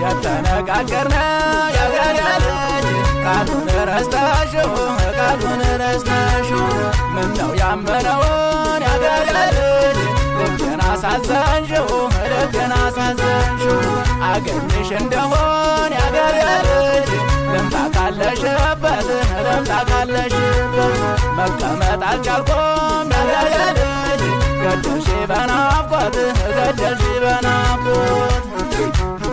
የተነጋገርነው ያገሬ ልጅ ቃሉን ረስተሽው ቃሉን ረስተሽው ምነው ያመነውን ያገሬ ልጅ ልቤን አሳዘንሽው ልቤን አሳዘንሽው አገኝሽ እንደሆን ያገሬ ልጅ ልምጣ ካለሽበት ልምጣ ካለሽበት መቀመጥ አልቻልኩም ያገሬ ልጅ ገደልሽ በናፍቆት ገደልሽ በናፍቆት